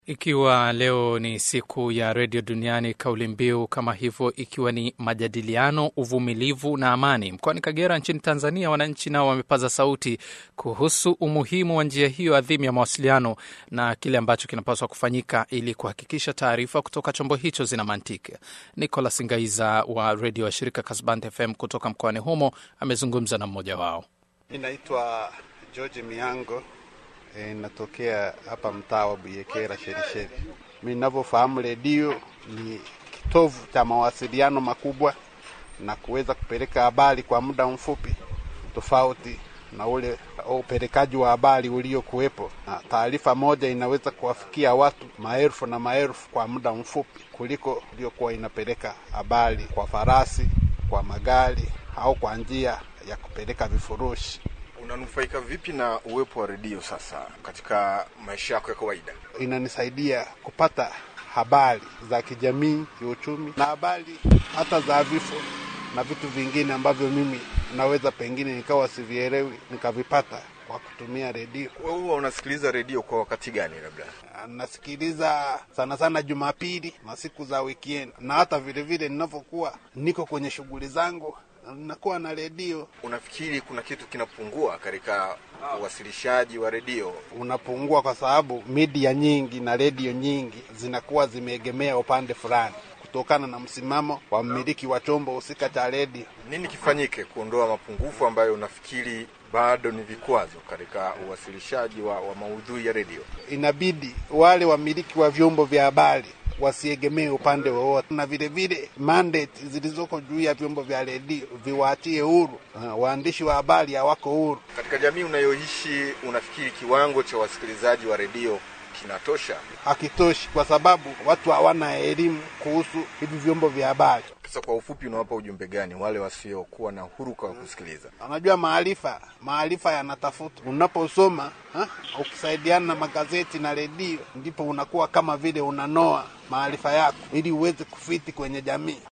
Ikiwa leo ni siku ya redio duniani, kauli mbiu kama hivyo ikiwa ni majadiliano, uvumilivu na amani. Mkoani Kagera nchini Tanzania, wananchi nao wamepaza sauti kuhusu umuhimu wa njia hiyo adhimu ya mawasiliano na kile ambacho kinapaswa kufanyika ili kuhakikisha taarifa kutoka chombo hicho zina mantiki. Nicolas Ngaiza wa redio wa shirika Kasband FM kutoka mkoani humo amezungumza na mmoja wao. Inaitwa George Miango. E, natokea hapa mtaa wa Buyekera Sherisheri. Mimi ninavyofahamu redio ni kitovu cha mawasiliano makubwa na kuweza kupeleka habari kwa muda mfupi, tofauti na ule upelekaji wa habari uliokuwepo. Na taarifa moja inaweza kuwafikia watu maelfu na maelfu kwa muda mfupi kuliko iliyokuwa inapeleka habari kwa farasi, kwa magari au kwa njia ya kupeleka vifurushi. Unanufaika vipi na uwepo wa redio sasa katika maisha yako ya kawaida? Inanisaidia kupata habari za kijamii, kiuchumi na habari hata za vifo na vitu vingine ambavyo mimi naweza pengine nikawa sivielewi nikavipata kwa kutumia redio. Wewe huwa unasikiliza redio kwa wakati gani? Labda nasikiliza sana sana Jumapili na siku za weekend, na hata vile vile ninavyokuwa niko kwenye shughuli zangu nakuwa na redio. Unafikiri kuna kitu kinapungua katika uwasilishaji wa redio? Unapungua kwa sababu media nyingi na redio nyingi zinakuwa zimeegemea upande fulani kutokana na msimamo wa mmiliki wa chombo husika cha redio. Nini kifanyike kuondoa mapungufu ambayo unafikiri bado ni vikwazo katika uwasilishaji wa, wa maudhui ya redio? Inabidi wale wamiliki wa vyombo vya habari wasiegemee upande wowote, na vile vile mandate zilizoko juu ya vyombo vya redio viwaachie huru. Uh, waandishi wa habari hawako huru. Katika jamii unayoishi, unafikiri kiwango cha wasikilizaji wa redio kinatosha? Hakitoshi, kwa sababu watu hawana elimu kuhusu hivi vyombo vya habari. Sasa kwa ufupi, unawapa ujumbe gani wale wasiokuwa na huruka wa kusikiliza? Unajua, maarifa maarifa yanatafuta. Unaposoma ukisaidiana na magazeti na redio, ndipo unakuwa kama vile unanoa maarifa yako ili uweze kufiti kwenye jamii.